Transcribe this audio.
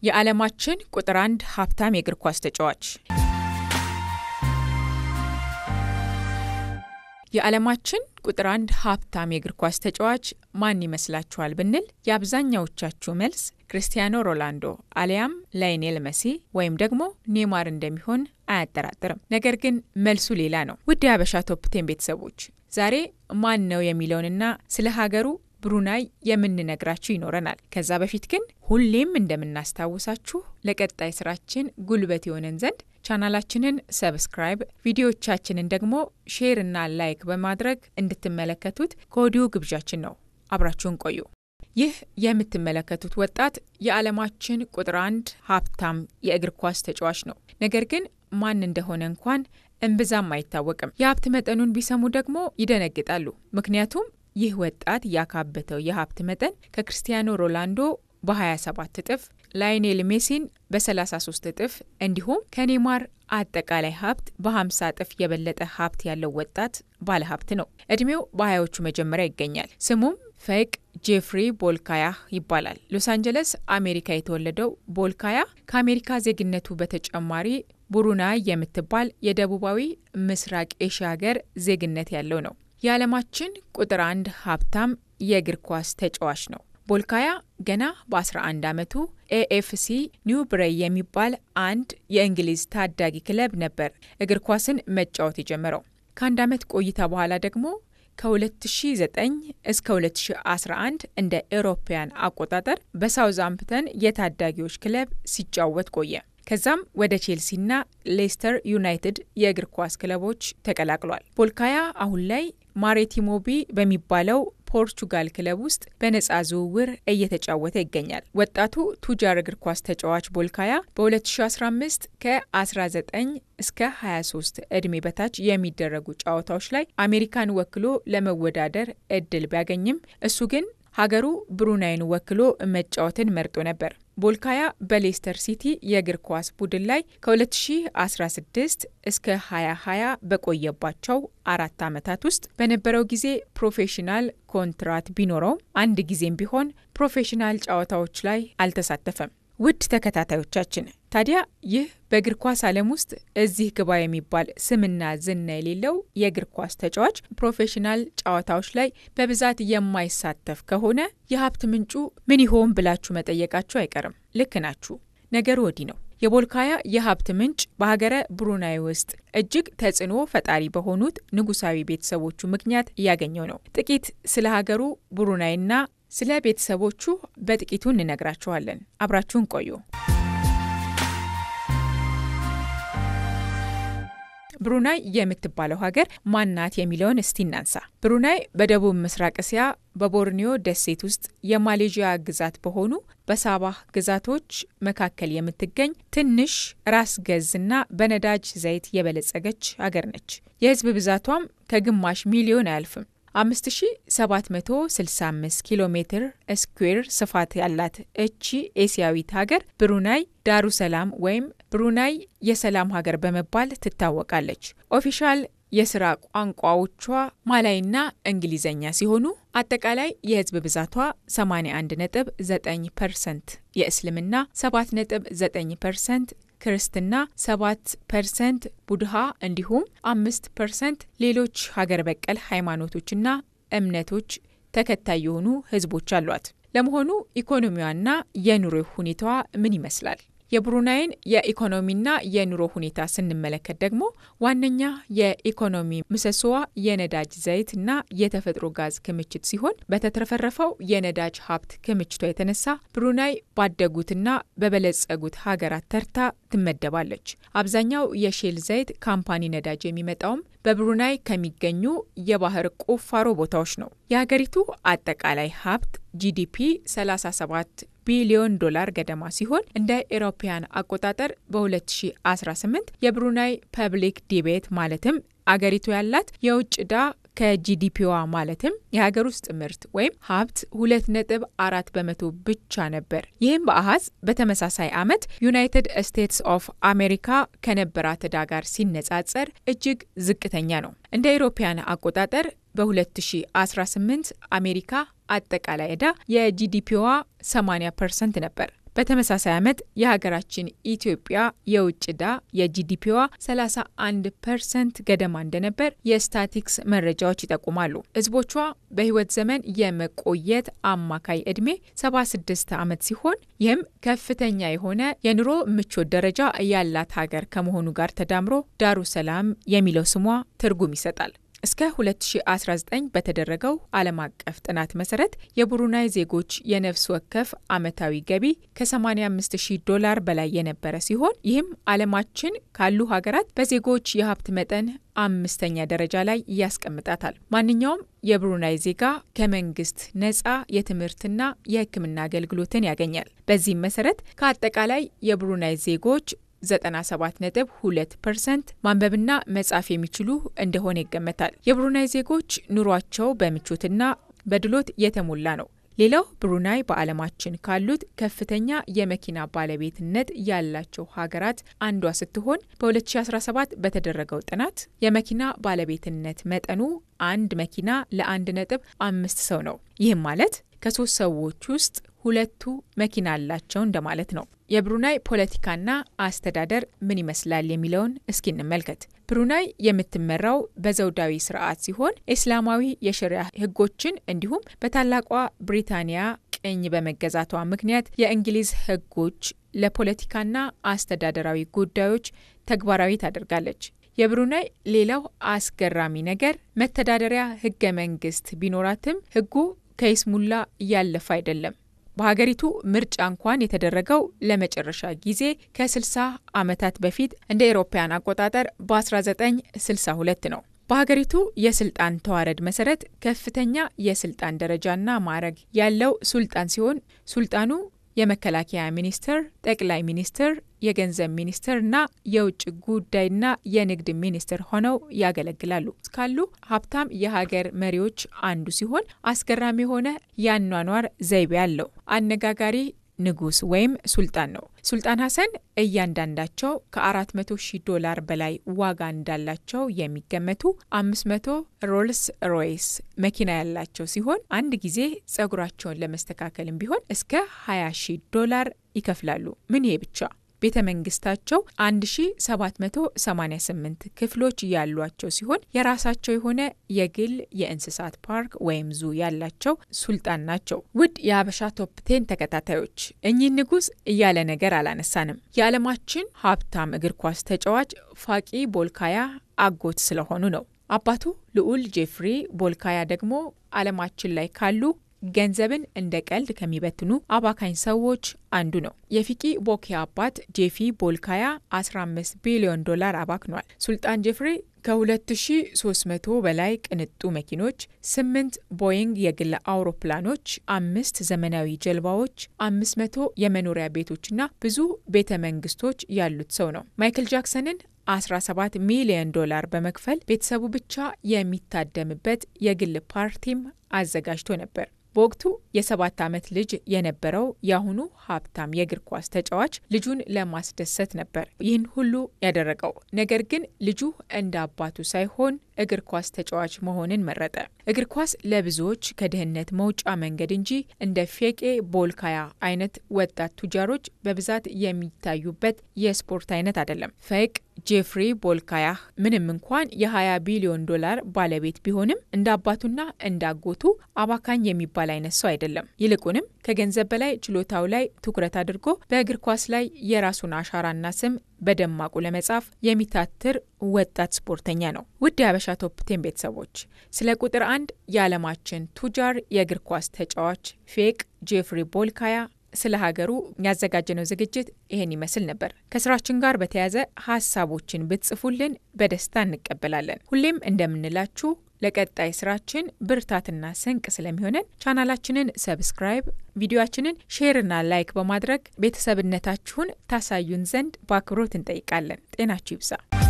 የዓለማችን ቁጥር አንድ ሀብታም የእግር ኳስ ተጫዋች የዓለማችን ቁጥር አንድ ሀብታም የእግር ኳስ ተጫዋች ማን ይመስላችኋል ብንል የአብዛኛዎቻችሁ መልስ ክርስቲያኖ ሮላንዶ አሊያም ላይኔል መሲ ወይም ደግሞ ኔማር እንደሚሆን አያጠራጥርም። ነገር ግን መልሱ ሌላ ነው። ውድ የሀበሻ ቶፕቴን ቤተሰቦች ዛሬ ማን ነው የሚለውንና ስለ ሀገሩ ብሩናይ የምንነግራችሁ ይኖረናል። ከዛ በፊት ግን ሁሌም እንደምናስታውሳችሁ ለቀጣይ ስራችን ጉልበት የሆነን ዘንድ ቻናላችንን ሰብስክራይብ፣ ቪዲዮዎቻችንን ደግሞ ሼር እና ላይክ በማድረግ እንድትመለከቱት ከወዲሁ ግብዣችን ነው። አብራችሁን ቆዩ። ይህ የምትመለከቱት ወጣት የዓለማችን ቁጥር አንድ ሀብታም የእግር ኳስ ተጫዋች ነው። ነገር ግን ማን እንደሆነ እንኳን እምብዛም አይታወቅም። የሀብት መጠኑን ቢሰሙ ደግሞ ይደነግጣሉ። ምክንያቱም ይህ ወጣት ያካበተው የሀብት መጠን ከክርስቲያኖ ሮላንዶ በ27 እጥፍ፣ ላይኔል ሜሲን በ33 እጥፍ እንዲሁም ከኔማር አጠቃላይ ሀብት በ50 እጥፍ የበለጠ ሀብት ያለው ወጣት ባለሀብት ነው። እድሜው በሀያዎቹ መጀመሪያ ይገኛል። ስሙም ፈቅ ጄፍሪ ቦልካያህ ይባላል። ሎስ አንጀለስ አሜሪካ የተወለደው ቦልካያ ከአሜሪካ ዜግነቱ በተጨማሪ ቡሩናይ የምትባል የደቡባዊ ምስራቅ ኤሽያ ሀገር ዜግነት ያለው ነው። የዓለማችን ቁጥር አንድ ሀብታም የእግር ኳስ ተጫዋች ነው። ቦልካያ ገና በ11 ዓመቱ ኤኤፍሲ ኒው ብሬይ የሚባል አንድ የእንግሊዝ ታዳጊ ክለብ ነበር እግር ኳስን መጫወት የጀመረው። ከአንድ ዓመት ቆይታ በኋላ ደግሞ ከ2009 እስከ 2011 እንደ ኤሮፓያን አቆጣጠር በሳውዝሃምፕተን የታዳጊዎች ክለብ ሲጫወት ቆየ። ከዛም ወደ ቼልሲና ሌስተር ዩናይትድ የእግር ኳስ ክለቦች ተቀላቅሏል። ቦልካያ አሁን ላይ ማሬቲሞቢ በሚባለው ፖርቹጋል ክለብ ውስጥ በነጻ ዝውውር እየተጫወተ ይገኛል። ወጣቱ ቱጃር እግር ኳስ ተጫዋች ቦልካያ በ2015 ከ19 እስከ 23 ዕድሜ በታች የሚደረጉ ጨዋታዎች ላይ አሜሪካን ወክሎ ለመወዳደር እድል ቢያገኝም እሱ ግን ሀገሩ ብሩናይን ወክሎ መጫወትን መርጦ ነበር። ቦልካያ በሌስተር ሲቲ የእግር ኳስ ቡድን ላይ ከ2016 እስከ 2020 በቆየባቸው አራት ዓመታት ውስጥ በነበረው ጊዜ ፕሮፌሽናል ኮንትራት ቢኖረውም አንድ ጊዜም ቢሆን ፕሮፌሽናል ጨዋታዎች ላይ አልተሳተፈም። ውድ ተከታታዮቻችን ታዲያ ይህ በእግር ኳስ ዓለም ውስጥ እዚህ ግባ የሚባል ስምና ዝና የሌለው የእግር ኳስ ተጫዋች ፕሮፌሽናል ጨዋታዎች ላይ በብዛት የማይሳተፍ ከሆነ የሀብት ምንጩ ምን ይሆን ብላችሁ መጠየቃችሁ አይቀርም። ልክ ናችሁ። ነገሩ ወዲህ ነው። የቦልካያ የሀብት ምንጭ በሀገረ ብሩናይ ውስጥ እጅግ ተጽዕኖ ፈጣሪ በሆኑት ንጉሳዊ ቤተሰቦቹ ምክንያት እያገኘው ነው። ጥቂት ስለ ሀገሩ ብሩናይና ስለ ቤተሰቦቹ በጥቂቱ እንነግራችኋለን። አብራችሁን ቆዩ። ብሩናይ የምትባለው ሀገር ማናት የሚለውን እስቲ እናንሳ። ብሩናይ በደቡብ ምስራቅ እስያ በቦርኒዮ ደሴት ውስጥ የማሌዥያ ግዛት በሆኑ በሳባህ ግዛቶች መካከል የምትገኝ ትንሽ ራስ ገዝና በነዳጅ ዘይት የበለጸገች ሀገር ነች። የህዝብ ብዛቷም ከግማሽ ሚሊዮን አያልፍም። 5765 ኪሎ ሜትር ስኩዌር ስፋት ያላት እቺ ኤስያዊት ሀገር ብሩናይ ዳሩ ሰላም ወይም ብሩናይ የሰላም ሀገር በመባል ትታወቃለች። ኦፊሻል የስራ ቋንቋዎቿ ማላይና እንግሊዘኛ ሲሆኑ አጠቃላይ የህዝብ ብዛቷ 81.9 ፐርሰንት የእስልምና 7.9 ፐርሰንት ክርስትና 7 ፐርሰንት ቡድሃ እንዲሁም 5 ፐርሰንት ሌሎች ሀገር በቀል ሃይማኖቶችና እምነቶች ተከታይ የሆኑ ህዝቦች አሏት። ለመሆኑ ኢኮኖሚዋና የኑሮ ሁኔታዋ ምን ይመስላል? የብሩናይን የኢኮኖሚና የኑሮ ሁኔታ ስንመለከት ደግሞ ዋነኛ የኢኮኖሚ ምሰሶዋ የነዳጅ ዘይት እና የተፈጥሮ ጋዝ ክምችት ሲሆን በተትረፈረፈው የነዳጅ ሀብት ክምችቷ የተነሳ ብሩናይ ባደጉትና በበለጸጉት ሀገራት ተርታ ትመደባለች። አብዛኛው የሼል ዘይት ካምፓኒ ነዳጅ የሚመጣውም በብሩናይ ከሚገኙ የባህር ቁፋሮ ቦታዎች ነው። የሀገሪቱ አጠቃላይ ሀብት ጂዲፒ 37 ቢሊዮን ዶላር ገደማ ሲሆን እንደ ኤሮፓያን አቆጣጠር በ2018 የብሩናይ ፐብሊክ ዲቤት ማለትም አገሪቱ ያላት የውጭ ዕዳ ከጂዲፒዋ ማለትም የሀገር ውስጥ ምርት ወይም ሀብት ሁለት ነጥብ አራት በመቶ ብቻ ነበር። ይህም በአሃዝ በተመሳሳይ ዓመት ዩናይትድ ስቴትስ ኦፍ አሜሪካ ከነበራት ዕዳ ጋር ሲነጻጸር እጅግ ዝቅተኛ ነው። እንደ አውሮፓውያን አቆጣጠር በ2018 አሜሪካ አጠቃላይ ዕዳ የጂዲፒዋ 80 ፐርሰንት ነበር። በተመሳሳይ ዓመት የሀገራችን ኢትዮጵያ የውጭ ዕዳ የጂዲፒዋ 31 ፐርሰንት ገደማ እንደነበር የስታቲክስ መረጃዎች ይጠቁማሉ። ህዝቦቿ በህይወት ዘመን የመቆየት አማካይ ዕድሜ 76 ዓመት ሲሆን ይህም ከፍተኛ የሆነ የኑሮ ምቾት ደረጃ ያላት ሀገር ከመሆኑ ጋር ተዳምሮ ዳሩ ሰላም የሚለው ስሟ ትርጉም ይሰጣል። እስከ 2019 በተደረገው ዓለም አቀፍ ጥናት መሰረት የቡሩናይ ዜጎች የነፍስ ወከፍ አመታዊ ገቢ ከ85000 ዶላር በላይ የነበረ ሲሆን ይህም ዓለማችን ካሉ ሀገራት በዜጎች የሀብት መጠን አምስተኛ ደረጃ ላይ ያስቀምጣታል። ማንኛውም የብሩናይ ዜጋ ከመንግስት ነጻ የትምህርትና የሕክምና አገልግሎትን ያገኛል። በዚህም መሰረት ከአጠቃላይ የብሩናይ ዜጎች 97.2 ፐርሰንት ማንበብና መጻፍ የሚችሉ እንደሆነ ይገመታል። የብሩናይ ዜጎች ኑሯቸው በምቾትና በድሎት የተሞላ ነው። ሌላው ብሩናይ በዓለማችን ካሉት ከፍተኛ የመኪና ባለቤትነት ያላቸው ሀገራት አንዷ ስትሆን በ2017 በተደረገው ጥናት የመኪና ባለቤትነት መጠኑ አንድ መኪና ለአንድ ነጥብ አምስት ሰው ነው። ይህም ማለት ከሶስት ሰዎች ውስጥ ሁለቱ መኪና አላቸው እንደማለት ነው። የብሩናይ ፖለቲካና አስተዳደር ምን ይመስላል የሚለውን እስኪ እንመልከት። ብሩናይ የምትመራው በዘውዳዊ ስርዓት ሲሆን እስላማዊ የሸሪያ ሕጎችን እንዲሁም በታላቋ ብሪታንያ ቅኝ በመገዛቷ ምክንያት የእንግሊዝ ሕጎች ለፖለቲካና አስተዳደራዊ ጉዳዮች ተግባራዊ ታደርጋለች። የብሩናይ ሌላው አስገራሚ ነገር መተዳደሪያ ሕገ መንግስት ቢኖራትም ሕጉ ከይስሙላ እያለፈ አይደለም። በሀገሪቱ ምርጫ እንኳን የተደረገው ለመጨረሻ ጊዜ ከ60 ዓመታት በፊት እንደ ኤሮፓያን አቆጣጠር በ1962 ነው። በሀገሪቱ የስልጣን ተዋረድ መሰረት ከፍተኛ የስልጣን ደረጃና ማዕረግ ያለው ሱልጣን ሲሆን ሱልጣኑ የመከላከያ ሚኒስትር፣ ጠቅላይ ሚኒስትር፣ የገንዘብ ሚኒስትር እና የውጭ ጉዳይና የንግድ ሚኒስትር ሆነው ያገለግላሉ። ካሉ ሀብታም የሀገር መሪዎች አንዱ ሲሆን አስገራሚ የሆነ የአኗኗር ዘይቤ አለው። አነጋጋሪ ንጉስ ወይም ሱልጣን ነው። ሱልጣን ሀሰን እያንዳንዳቸው ከ400 ሺህ ዶላር በላይ ዋጋ እንዳላቸው የሚገመቱ 500 ሮልስ ሮይስ መኪና ያላቸው ሲሆን አንድ ጊዜ ጸጉራቸውን ለመስተካከልም ቢሆን እስከ 20 ሺህ ዶላር ይከፍላሉ። ምን ይሄ ብቻ ቤተ መንግስታቸው 1788 ክፍሎች ያሏቸው ሲሆን የራሳቸው የሆነ የግል የእንስሳት ፓርክ ወይም ዙ ያላቸው ሱልጣን ናቸው። ውድ የሀበሻ ቶፕ ቴን ተከታታዮች እኚህ ንጉስ እያለ ነገር አላነሳንም። የዓለማችን ሀብታም እግር ኳስ ተጫዋች ፋቂ ቦልካያ አጎት ስለሆኑ ነው። አባቱ ልዑል ጄፍሪ ቦልካያ ደግሞ ዓለማችን ላይ ካሉ ገንዘብን እንደ ቀልድ ከሚበትኑ አባካኝ ሰዎች አንዱ ነው። የፊቂ ቦኬ አባት ጄፊ ቦልካያ 15 ቢሊዮን ዶላር አባክኗል። ሱልጣን ጄፍሪ ከ2300 በላይ ቅንጡ መኪኖች፣ 8 ቦይንግ የግል አውሮፕላኖች፣ አምስት ዘመናዊ ጀልባዎች፣ 500 የመኖሪያ ቤቶችና ብዙ ቤተ መንግስቶች ያሉት ሰው ነው። ማይክል ጃክሰንን 17 ሚሊዮን ዶላር በመክፈል ቤተሰቡ ብቻ የሚታደምበት የግል ፓርቲም አዘጋጅቶ ነበር። በወቅቱ የሰባት ዓመት ልጅ የነበረው የአሁኑ ሀብታም የእግር ኳስ ተጫዋች ልጁን ለማስደሰት ነበር ይህን ሁሉ ያደረገው። ነገር ግን ልጁ እንደ አባቱ ሳይሆን እግር ኳስ ተጫዋች መሆንን መረጠ። እግር ኳስ ለብዙዎች ከድህነት መውጫ መንገድ እንጂ እንደ ፌቄ ቦልካያ አይነት ወጣት ቱጃሮች በብዛት የሚታዩበት የስፖርት አይነት አይደለም። ፈቅ ጄፍሪ ቦልካያህ ምንም እንኳን የ20 ቢሊዮን ዶላር ባለቤት ቢሆንም እንደ አባቱና እንደ አጎቱ አባካኝ የሚባል አይነት ሰው አይደለም። ይልቁንም ከገንዘብ በላይ ችሎታው ላይ ትኩረት አድርጎ በእግር ኳስ ላይ የራሱን አሻራና ስም በደማቁ ለመጻፍ የሚታትር ወጣት ስፖርተኛ ነው። ውድ የሀበሻ ቶፕ ቴን ቤተሰቦች ስለ ቁጥር አንድ የዓለማችን ቱጃር የእግር ኳስ ተጫዋች ፌቅ ጄፍሪ ቦልካያ ስለ ሀገሩ ያዘጋጀነው ዝግጅት ይሄን ይመስል ነበር። ከስራችን ጋር በተያያዘ ሀሳቦችን ብትጽፉልን በደስታ እንቀበላለን። ሁሌም እንደምንላችሁ ለቀጣይ ስራችን ብርታትና ስንቅ ስለሚሆነን ቻናላችንን ሰብስክራይብ፣ ቪዲዮችንን ሼርና ላይክ በማድረግ ቤተሰብነታችሁን ታሳዩን ዘንድ በአክብሮት እንጠይቃለን። ጤናችሁ ይብዛ።